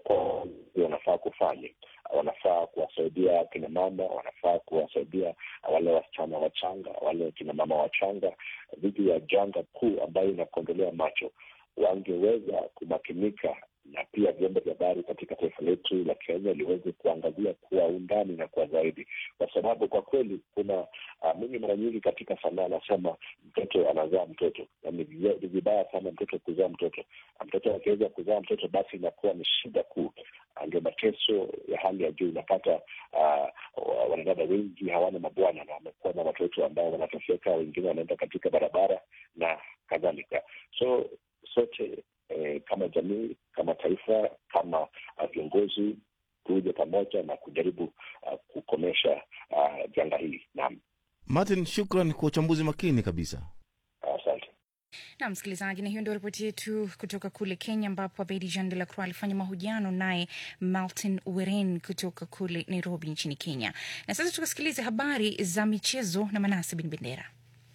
kwa wanafaa kufanya wanafaa kuwasaidia kina mama, wanafaa kuwasaidia wale wasichana wachanga, wale kina mama wachanga dhidi ya janga kuu ambayo inakondolea macho. Wangeweza kumakinika na pia vyombo vya habari katika taifa letu la Kenya liweze kuangazia kwa undani na kwa zaidi, kwa sababu kwa kweli kuna uh, mimi mara nyingi katika sanaa anasema mtoto anazaa mtoto, na ni vibaya sana mtoto kuzaa mtoto. Mtoto akiweza kuzaa mtoto, basi inakuwa ni shida kuu, ndio mateso ya hali ya juu. Unapata uh, wanadada wengi hawana mabwana na wamekuwa na watoto ambao wanateseka, wengine wanaenda katika barabara na kadhalika. So sote eh, kama jamii, kama taifa, kama viongozi kuja pamoja na kujaribu uh, kukomesha janga uh, hili. Naam, Martin, shukran kwa uchambuzi makini kabisa. Asante. Uh, na msikilizaji, na hiyo ndio ripoti yetu kutoka kule Kenya, ambapo Abedi Jean de la Croix alifanya mahojiano naye Martin Weren kutoka kule Nairobi nchini Kenya. Na sasa tukasikilize habari za michezo na Manase Bin Bendera.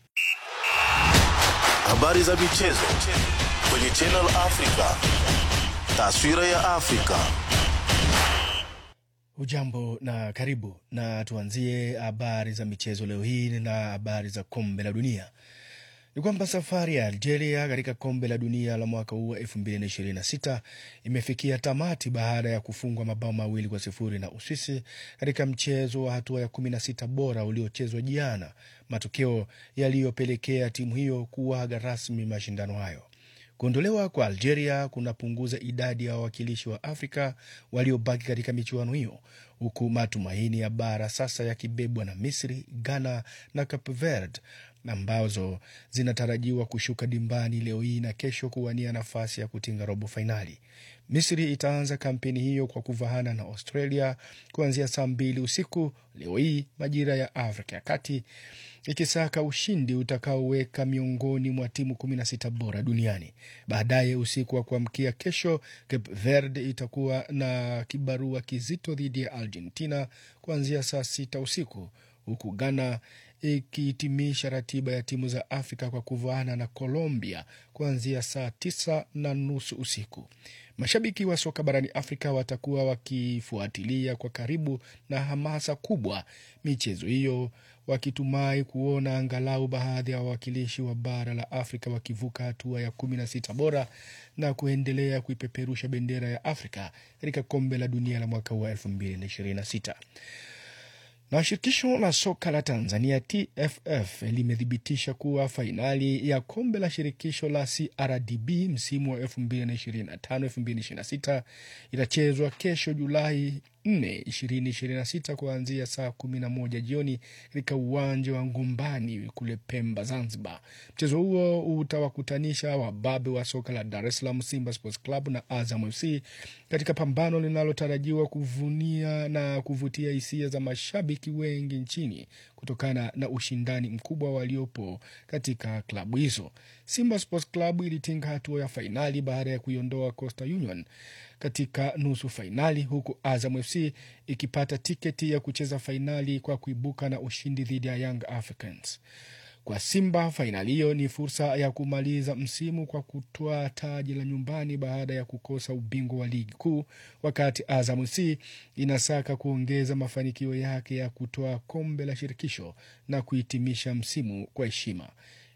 Habari za michezo kwenye Channel Africa, taswira ya Afrika. Ujambo na karibu, na tuanzie habari za michezo leo hii na habari za kombe la dunia. Ni kwamba safari ya Algeria katika kombe la dunia la mwaka huu wa 2026 imefikia tamati baada ya kufungwa mabao mawili kwa sifuri na Uswisi katika mchezo wa hatua ya 16 bora uliochezwa jana, matokeo yaliyopelekea timu hiyo kuaga rasmi mashindano hayo. Kuondolewa kwa Algeria kunapunguza idadi ya wawakilishi wa Afrika waliobaki katika michuano hiyo, huku matumaini ya bara sasa yakibebwa na Misri, Ghana na Cape Verde ambazo zinatarajiwa kushuka dimbani leo hii na kesho kuwania nafasi ya kutinga robo fainali. Misri itaanza kampeni hiyo kwa kuvahana na Australia kuanzia saa mbili usiku leo hii majira ya Afrika ya Kati, ikisaka ushindi utakaoweka miongoni mwa timu 16 bora duniani. Baadaye usiku wa kuamkia kesho, Cape Verde itakuwa na kibarua kizito dhidi ya Argentina kuanzia saa sita usiku huku Ghana ikihitimisha ratiba ya timu za Afrika kwa kuvaana na Colombia kuanzia saa tisa na nusu usiku. Mashabiki wa soka barani Afrika watakuwa wakifuatilia kwa karibu na hamasa kubwa michezo hiyo, wakitumai kuona angalau baadhi ya wawakilishi wa bara la Afrika wakivuka hatua ya kumi na sita bora na kuendelea kuipeperusha bendera ya Afrika katika kombe la dunia la mwaka huu wa elfu mbili na ishirini na sita na shirikisho la soka la Tanzania TFF limethibitisha kuwa fainali ya kombe la shirikisho la CRDB msimu wa 2025-2026 itachezwa kesho Julai 4, 2026 kuanzia saa 11 jioni katika uwanja wa Ngumbani kule Pemba, Zanzibar. Mchezo huo utawakutanisha wababe wa soka la Dar es Salaam Simba Sports Club na Azam FC katika pambano linalotarajiwa kuvunia na kuvutia hisia za mashabiki wengi nchini kutokana na ushindani mkubwa waliopo katika klabu hizo. Simba Sports Club ilitinga hatua ya fainali baada ya kuiondoa Coastal Union katika nusu fainali, huku Azam FC ikipata tiketi ya kucheza fainali kwa kuibuka na ushindi dhidi ya Young Africans. Kwa Simba, fainali hiyo ni fursa ya kumaliza msimu kwa kutoa taji la nyumbani baada ya kukosa ubingwa wa ligi kuu, wakati Azam FC inasaka kuongeza mafanikio yake ya kutoa kombe la shirikisho na kuhitimisha msimu kwa heshima.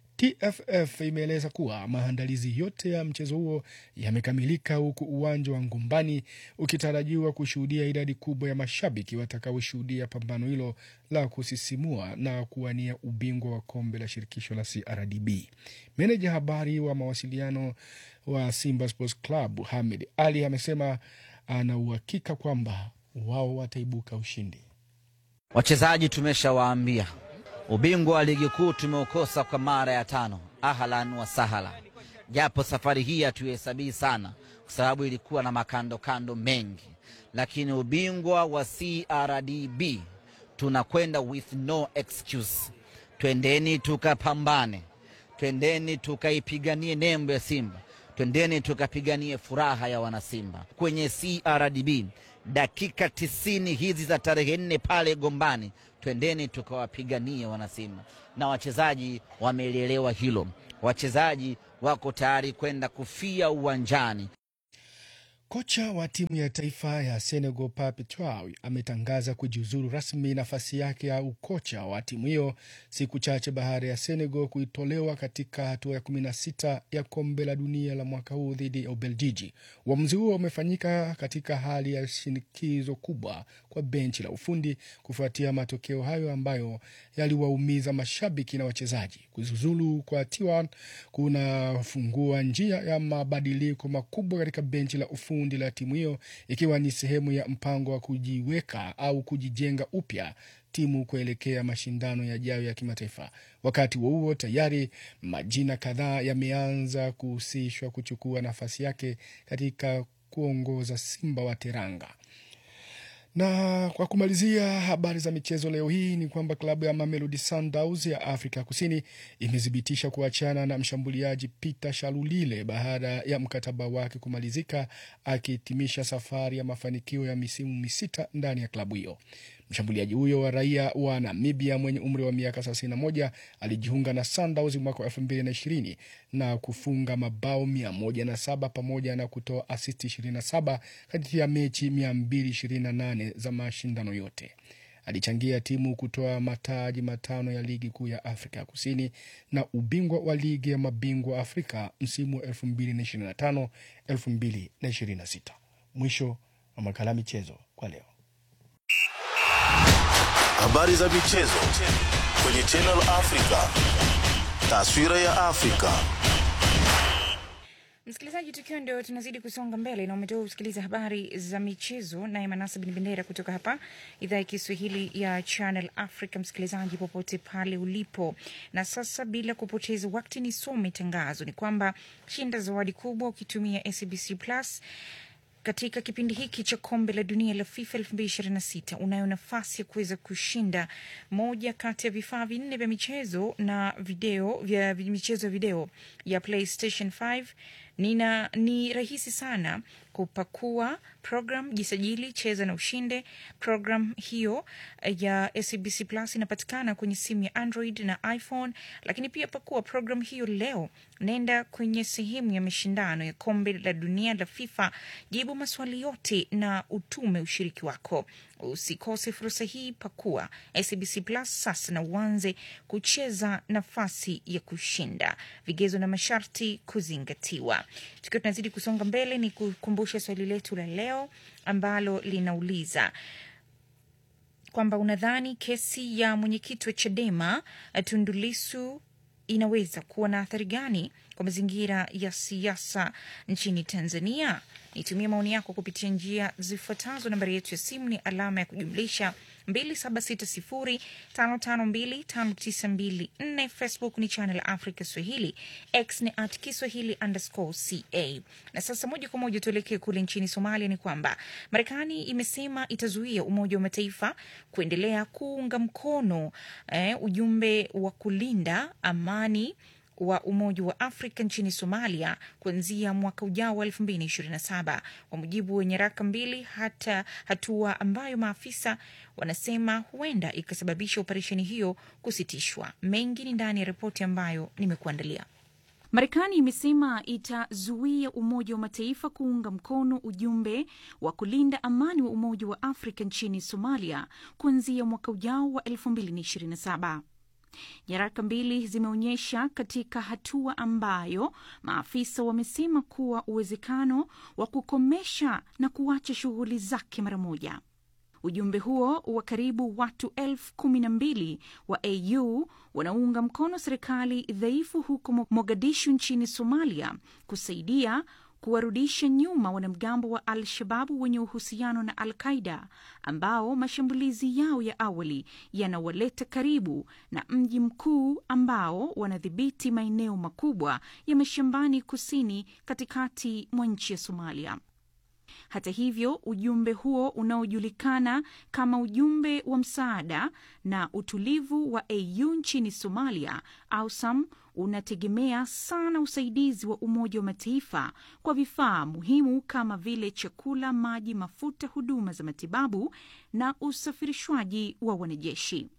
TFF imeeleza kuwa maandalizi yote ya mchezo huo yamekamilika huku uwanja wa Ngumbani ukitarajiwa kushuhudia idadi kubwa ya mashabiki watakaoshuhudia pambano hilo la kusisimua na kuwania ubingwa wa kombe la shirikisho la CRDB. Meneja habari wa mawasiliano wa Simba Sports Club Hamed Ali amesema ana uhakika kwamba wao wataibuka ushindi. Wachezaji tumeshawaambia ubingwa wa ligi kuu tumeukosa kwa mara ya tano. Ahlan wa sahala, japo safari hii hatuhesabii sana kwa sababu ilikuwa na makando kando mengi, lakini ubingwa wa CRDB tunakwenda with no excuse. Twendeni tukapambane, twendeni tukaipiganie nembo ya Simba, twendeni tukapiganie furaha ya wanasimba kwenye CRDB. Dakika tisini hizi za tarehe nne pale Gombani, twendeni tukawapiganie wanasimba, na wachezaji wamelielewa hilo. Wachezaji wako tayari kwenda kufia uwanjani. Kocha wa timu ya taifa ya Senegal Pape Thiaw ametangaza kujiuzuru rasmi nafasi yake ya ukocha wa timu hiyo siku chache baada ya Senegal kuitolewa katika hatua ya 16 ya kombe la dunia la mwaka huu dhidi ya Ubeljiji. Uamuzi huo umefanyika katika hali ya shinikizo kubwa kwa benchi la ufundi kufuatia matokeo hayo ambayo yaliwaumiza mashabiki na wachezaji. Kujiuzulu kwa Thiaw kunafungua njia ya mabadiliko makubwa katika benchi la ufundi la timu hiyo ikiwa ni sehemu ya mpango wa kujiweka au kujijenga upya timu kuelekea mashindano yajayo ya kimataifa. Wakati huo huo, tayari majina kadhaa yameanza kuhusishwa kuchukua nafasi yake katika kuongoza Simba wa Teranga. Na kwa kumalizia habari za michezo leo hii ni kwamba klabu ya Mamelodi Sundowns ya Afrika Kusini imethibitisha kuachana na mshambuliaji Peter Shalulile baada ya mkataba wake kumalizika, akihitimisha safari ya mafanikio ya misimu misita ndani ya klabu hiyo. Mshambuliaji huyo wa raia wa Namibia mwenye umri wa miaka 31 alijiunga na Sundowns mwaka wa 2020 na kufunga mabao 107 pamoja na kutoa asisti 27 kati ya mechi 228 za mashindano yote. Alichangia timu kutoa mataji matano ya ligi kuu ya Afrika Kusini na ubingwa wa ligi ya mabingwa Afrika msimu wa 2025 2026. Mwisho wa makala michezo kwa leo. Habari za michezo kwenye Channel Africa. Taswira ya Afrika. Msikilizaji, tukiwa ndio tunazidi kusonga mbele na umetoka kusikiliza habari za michezo, naye Manasa Bin Bendera kutoka hapa idhaa ya Kiswahili ya Channel Africa. Msikilizaji popote pale ulipo, na sasa bila kupoteza wakati, nisome tangazo. Ni kwamba shinda zawadi kubwa ukitumia SABC Plus katika kipindi hiki cha kombe la dunia la FIFA 2026 unayo nafasi ya kuweza kushinda moja kati ya vifaa vinne vya michezo na video vya michezo ya video ya PlayStation 5. Nina, ni rahisi sana kupakua program, jisajili, cheza na ushinde. Program hiyo ya SABC Plus inapatikana kwenye simu ya Android na iPhone, lakini pia pakua program hiyo leo. Nenda kwenye sehemu ya mashindano ya kombe la dunia la FIFA, jibu maswali yote na utume ushiriki wako. Usikose fursa hii, pakua SABC Plus sasa na uanze kucheza nafasi ya kushinda. Vigezo na masharti kuzingatiwa. Tukiwa tunazidi kusonga mbele, ni kukumbusha swali letu la leo ambalo linauliza kwamba unadhani kesi ya mwenyekiti wa Chadema Tundu Lissu inaweza kuwa na athari gani kwa mazingira ya siasa nchini Tanzania? Nitumie maoni yako kupitia njia zifuatazo. Nambari yetu ya simu ni alama ya kujumlisha 276055259254. Facebook ni Channel Africa Swahili, X ni at Kiswahili underscore ca. Na sasa moja kwa moja tuelekee kule nchini Somalia. Ni kwamba Marekani imesema itazuia Umoja wa Mataifa kuendelea kuunga mkono eh, ujumbe wa kulinda amani wa Umoja wa Afrika nchini Somalia kuanzia mwaka ujao wa 2027 kwa mujibu wa nyaraka mbili, hata hatua ambayo maafisa wanasema huenda ikasababisha operesheni hiyo kusitishwa. Mengi ni ndani ya ripoti ambayo nimekuandalia. Marekani imesema itazuia Umoja wa Mataifa kuunga mkono ujumbe wa kulinda amani wa Umoja wa Afrika nchini Somalia kuanzia mwaka ujao wa 2027. Nyaraka mbili zimeonyesha katika hatua ambayo maafisa wamesema kuwa uwezekano wa kukomesha na kuacha shughuli zake mara moja. Ujumbe huo wa karibu watu elfu kumi na mbili wa AU wanaunga mkono serikali dhaifu huko Mogadishu nchini Somalia kusaidia kuwarudisha nyuma wanamgambo wa Al-Shababu wenye uhusiano na Al-Qaida ambao mashambulizi yao ya awali yanawaleta karibu na mji mkuu ambao wanadhibiti maeneo makubwa ya mashambani kusini katikati mwa nchi ya Somalia. Hata hivyo, ujumbe huo unaojulikana kama ujumbe wa msaada na utulivu wa AU nchini Somalia, AUSAM, unategemea sana usaidizi wa Umoja wa Mataifa kwa vifaa muhimu kama vile chakula, maji, mafuta, huduma za matibabu na usafirishwaji wa wanajeshi.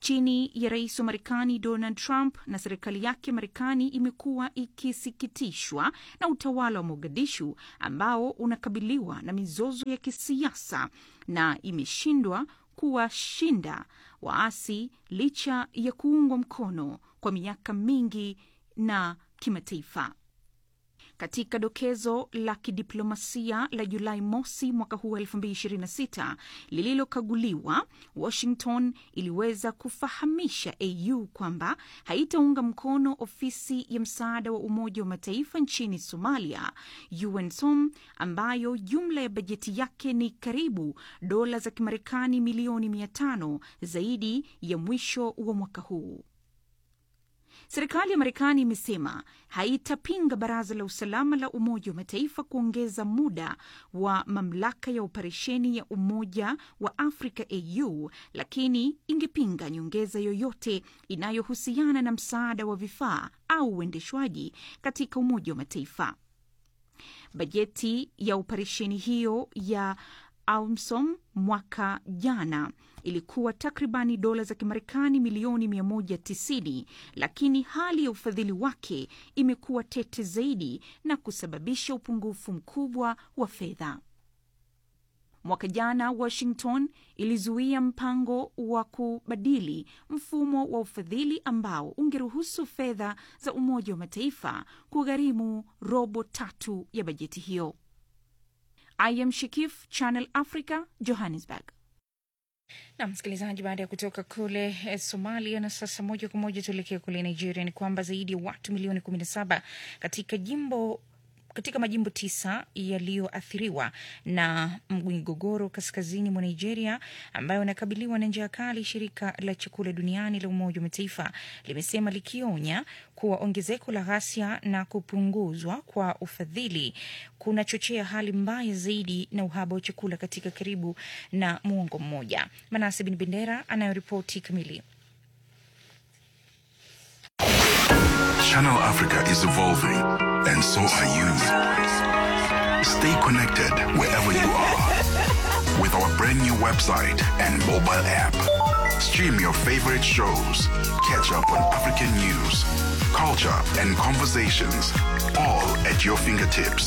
chini ya rais wa Marekani Donald Trump na serikali yake Marekani imekuwa ikisikitishwa na utawala wa Mogadishu ambao unakabiliwa na mizozo ya kisiasa na imeshindwa kuwashinda waasi licha ya kuungwa mkono kwa miaka mingi na kimataifa. Katika dokezo la kidiplomasia la Julai mosi mwaka huu wa 2026 lililokaguliwa, Washington iliweza kufahamisha AU kwamba haitaunga mkono ofisi ya msaada wa Umoja wa Mataifa nchini Somalia, UNSOM, ambayo jumla ya bajeti yake ni karibu dola za Kimarekani milioni 500 zaidi ya mwisho wa mwaka huu. Serikali ya Marekani imesema haitapinga Baraza la Usalama la Umoja wa Mataifa kuongeza muda wa mamlaka ya operesheni ya Umoja wa Afrika AU, lakini ingepinga nyongeza yoyote inayohusiana na msaada wa vifaa au uendeshwaji katika Umoja wa Mataifa. Bajeti ya operesheni hiyo ya AUMSOM mwaka jana ilikuwa takribani dola za Kimarekani milioni 190, lakini hali ya ufadhili wake imekuwa tete zaidi na kusababisha upungufu mkubwa wa fedha. Mwaka jana Washington ilizuia mpango wa kubadili mfumo wa ufadhili ambao ungeruhusu fedha za Umoja wa Mataifa kugharimu robo tatu ya bajeti hiyo. I am Shikif, Channel Africa, Johannesburg. Na msikilizaji, baada ya kutoka kule eh, Somalia na sasa moja kwa moja tuelekee kule Nigeria, ni kwamba zaidi ya watu milioni 17 katika jimbo katika majimbo tisa yaliyoathiriwa na mgogoro kaskazini mwa Nigeria ambayo inakabiliwa na njaa kali, shirika la chakula duniani la Umoja wa Mataifa limesema likionya kuwa ongezeko la ghasia na kupunguzwa kwa ufadhili kunachochea hali mbaya zaidi na uhaba wa chakula katika karibu na muongo mmoja. Manase Bin Bendera anayoripoti kamili. Channel Africa is evolving, and so are you. Stay connected wherever you are with our brand new website and mobile app. Stream your favorite shows, catch up on African news, culture, and conversations, all at your fingertips.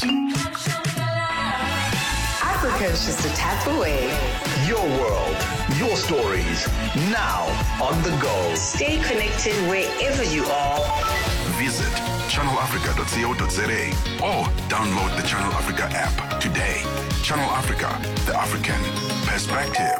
Africa is just a tap away. Your world, your stories, now on the go. Stay connected wherever you are. Visit channelafrica.co.za or download the Channel Africa app today. Channel Africa, the African perspective.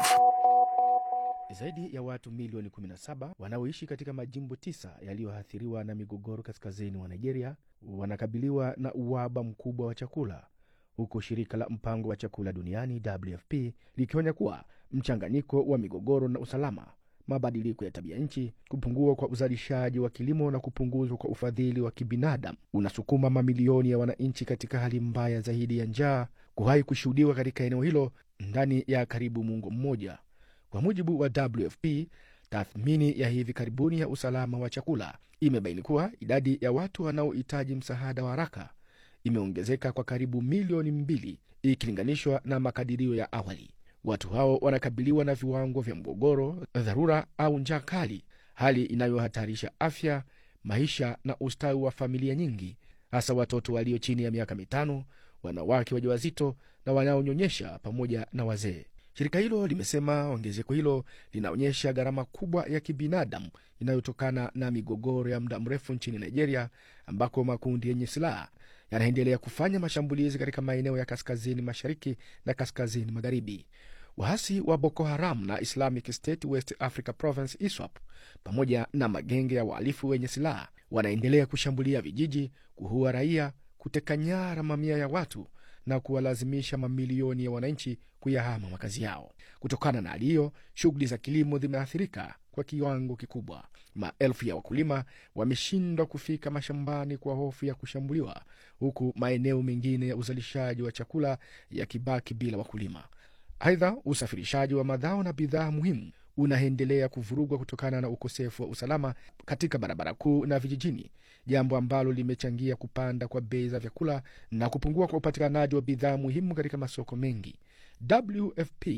Zaidi ya watu milioni 17 wanaoishi katika majimbo tisa yaliyoathiriwa na migogoro kaskazini mwa Nigeria wanakabiliwa na uhaba mkubwa wa chakula, huku shirika la mpango wa chakula duniani WFP likionya kuwa mchanganyiko wa migogoro na usalama, mabadiliko ya tabia nchi, kupungua kwa uzalishaji wa kilimo na kupunguzwa kwa ufadhili wa kibinadamu unasukuma mamilioni ya wananchi katika hali mbaya zaidi ya njaa kuwahi kushuhudiwa katika eneo hilo ndani ya karibu muongo mmoja. Kwa mujibu wa WFP, tathmini ya hivi karibuni ya usalama wa chakula imebaini kuwa idadi ya watu wanaohitaji msaada wa haraka imeongezeka kwa karibu milioni mbili ikilinganishwa na makadirio ya awali. Watu hao wanakabiliwa na viwango vya mgogoro, dharura au njaa kali, hali inayohatarisha afya, maisha na ustawi wa familia nyingi, hasa watoto walio chini ya miaka mitano, wanawake wajawazito na wanaonyonyesha pamoja na wazee. Shirika hilo limesema ongezeko hilo linaonyesha gharama kubwa ya kibinadamu inayotokana na migogoro ya muda mrefu nchini Nigeria, ambako makundi yenye silaha yanaendelea kufanya mashambulizi katika maeneo ya kaskazini mashariki na kaskazini magharibi. Waasi wa Boko Haram na Islamic State West Africa Province ISWAP pamoja na magenge ya wahalifu wenye silaha wanaendelea kushambulia vijiji, kuua raia, kuteka nyara mamia ya watu na kuwalazimisha mamilioni ya wananchi kuyahama makazi yao. Kutokana na hali hiyo, shughuli za kilimo zimeathirika kwa kiwango kikubwa. Maelfu ya wakulima wameshindwa kufika mashambani kwa hofu ya kushambuliwa, huku maeneo mengine ya uzalishaji wa chakula yakibaki bila wakulima. Aidha, usafirishaji wa mazao na bidhaa muhimu unaendelea kuvurugwa kutokana na ukosefu wa usalama katika barabara kuu na vijijini, jambo ambalo limechangia kupanda kwa bei za vyakula na kupungua kwa upatikanaji wa bidhaa muhimu katika masoko mengi. WFP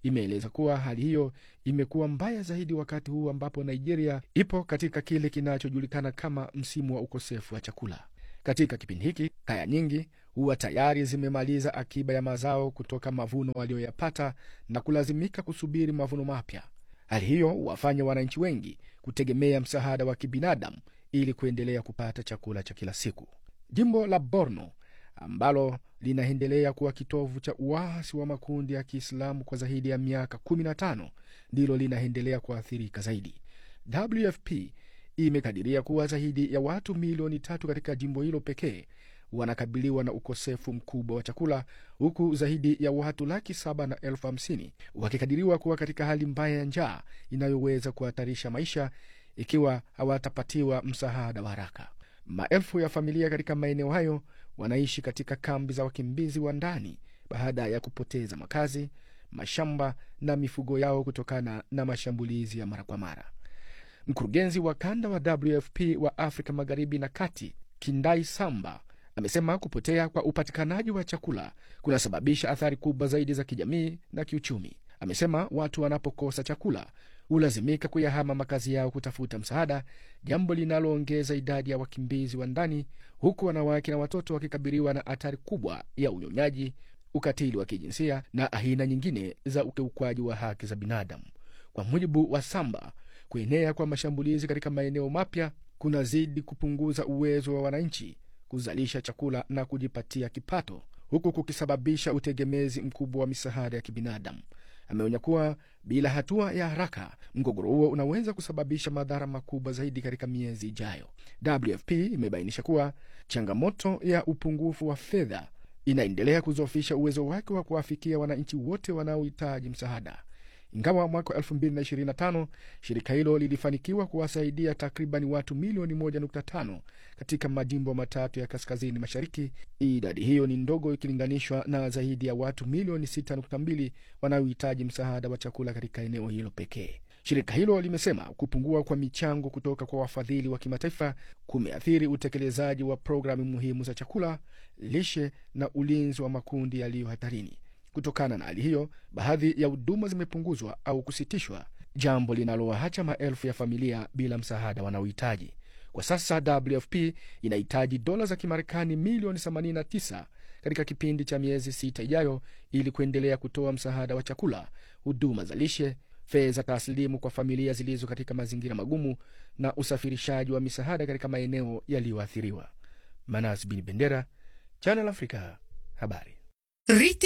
imeeleza kuwa hali hiyo imekuwa mbaya zaidi wakati huu ambapo Nigeria ipo katika kile kinachojulikana kama msimu wa ukosefu wa chakula. Katika kipindi hiki, kaya nyingi huwa tayari zimemaliza akiba ya mazao kutoka mavuno walioyapata na kulazimika kusubiri mavuno mapya. Hali hiyo huwafanya wananchi wengi kutegemea msaada wa kibinadamu ili kuendelea kupata chakula cha kila siku. Jimbo la Borno ambalo linaendelea kuwa kitovu cha uasi wa makundi ya Kiislamu kwa zaidi ya miaka 15 ndilo linaendelea kuathirika zaidi. WFP imekadiria kuwa zaidi ya watu milioni tatu katika jimbo hilo pekee wanakabiliwa na ukosefu mkubwa wa chakula huku zaidi ya watu laki saba na elfu hamsini wakikadiriwa kuwa katika hali mbaya ya njaa inayoweza kuhatarisha maisha ikiwa hawatapatiwa msaada wa haraka. Maelfu ya familia katika maeneo hayo wanaishi katika kambi za wakimbizi wa ndani baada ya kupoteza makazi, mashamba na mifugo yao kutokana na mashambulizi ya mara kwa mara. Mkurugenzi wa kanda wa WFP wa Afrika Magharibi na Kati, Kindai Samba, amesema kupotea kwa upatikanaji wa chakula kunasababisha athari kubwa zaidi za kijamii na kiuchumi. Amesema watu wanapokosa chakula hulazimika kuyahama makazi yao kutafuta msaada, jambo linaloongeza idadi ya wakimbizi wa ndani, huku wanawake na watoto wakikabiliwa na hatari kubwa ya unyonyaji, ukatili wa kijinsia na aina nyingine za ukiukwaji wa haki za binadamu. Kwa mujibu wa Samba, kuenea kwa mashambulizi katika maeneo mapya kunazidi kupunguza uwezo wa wananchi kuzalisha chakula na kujipatia kipato, huku kukisababisha utegemezi mkubwa wa misaada ya kibinadamu. Ameonya kuwa bila hatua ya haraka, mgogoro huo unaweza kusababisha madhara makubwa zaidi katika miezi ijayo. WFP imebainisha kuwa changamoto ya upungufu wa fedha inaendelea kuzofisha uwezo wake wa kuwafikia wananchi wote wanaohitaji msaada. Ingawa mwaka wa 2025 shirika hilo lilifanikiwa kuwasaidia takriban watu milioni 1.5 katika majimbo matatu ya kaskazini mashariki, idadi hiyo ni ndogo ikilinganishwa na zaidi ya watu milioni 6.2 wanaohitaji msaada wa chakula katika eneo hilo pekee. Shirika hilo limesema kupungua kwa michango kutoka kwa wafadhili wa kimataifa kumeathiri utekelezaji wa programu muhimu za chakula, lishe na ulinzi wa makundi yaliyo hatarini. Kutokana na hali hiyo, baadhi ya huduma zimepunguzwa au kusitishwa, jambo linalowaacha maelfu ya familia bila msaada wanaohitaji. Kwa sasa WFP inahitaji dola za Kimarekani milioni 89 katika kipindi cha miezi sita ijayo ili kuendelea kutoa msaada wa chakula, huduma za lishe, fedha taslimu kwa familia zilizo katika mazingira magumu na usafirishaji wa misaada katika maeneo yaliyoathiriwa. Manas Bin Bendera, Channel Africa, habari.